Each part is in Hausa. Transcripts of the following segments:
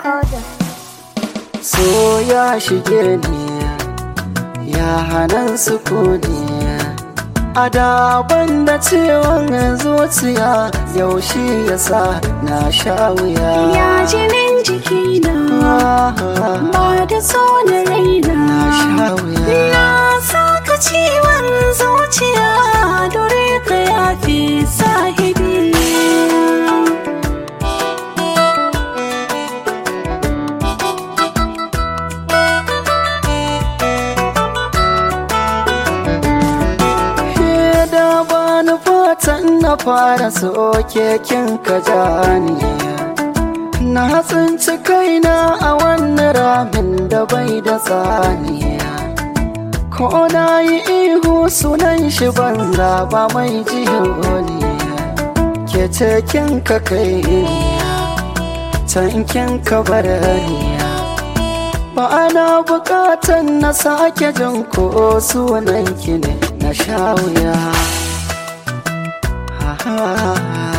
Recorder. so ya shige ni ya hanan sukuni a daban da ciwon zuciya yaushe ya sa na sha wuya Ya jinin jikina ba da so na raina na sha wuya Na saka ciwon zuciya dore ka yafi sahibi Ke da bani fatan na fara soke kin ka jani Na tsinci kaina a wannan ramin da bai da tsaniya Ko na yi ihu sunan shi banza ba mai jiholiya Ke ce kin ka kai tankin ka barariya Ba ana bukatan na sake jin ko sunan ki ne na sha wuya Ha, ha, ha.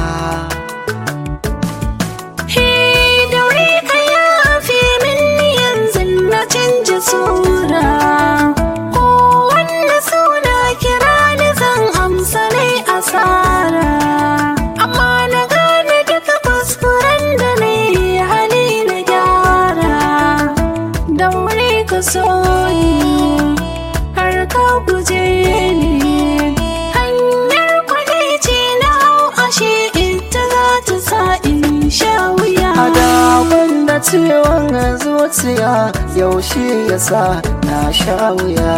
He daure ka yafi min yanzu na canja sura Ko wanda suna kira ni zan amsa nai asara Amma na gane duka kuskuren da na yi hali na gyara Daure ka so ni har ka guje ni Hanyar kwadaici na hau ashe ita za ta sa in sha wuya A daban da ciwon zuciya yaushe ya sa na sha wuya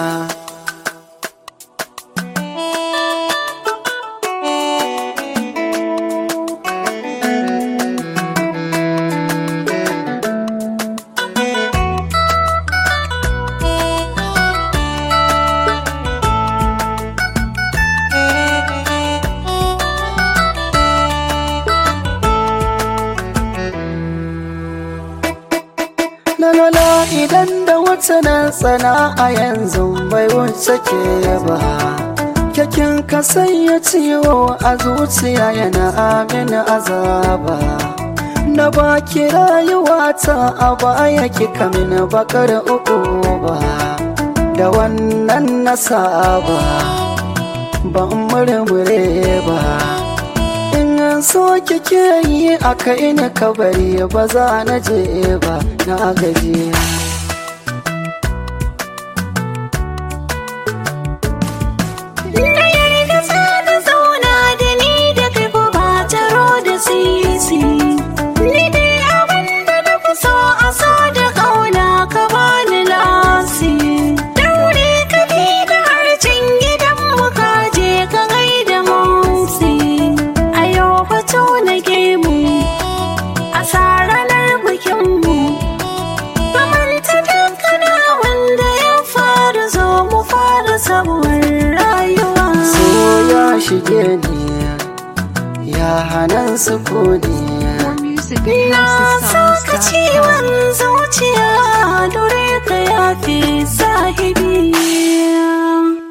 Lalala idan da wata nan tsana a yanzu bai wuce ke ba Kyakin ka sanya ciwo a zuciya yana amini azaba Na baki rayuwata a baya kika mini bakar uku ba Da wannan na saba ban murmure ba In an so kike yi a kai ni kabari ba za na je ba na gaji Na yarda za ka zauna da ni da kai ko ba taro da sisi. Ni dai abin da na fi so a so da ƙauna ka bani lasi. Daure ka bi da harcin gidan mu ka je ka gaida motsi. A yau fito na gemu a sa ranar bikinmu. Kamanta dukkanin wanda ya fara zo mu fara sabuwar rayuwa. so ya shige ni ya hanan sukuni More music at Na saka houseofsongs.com. ciwon zuciya dore ka yafi sahibi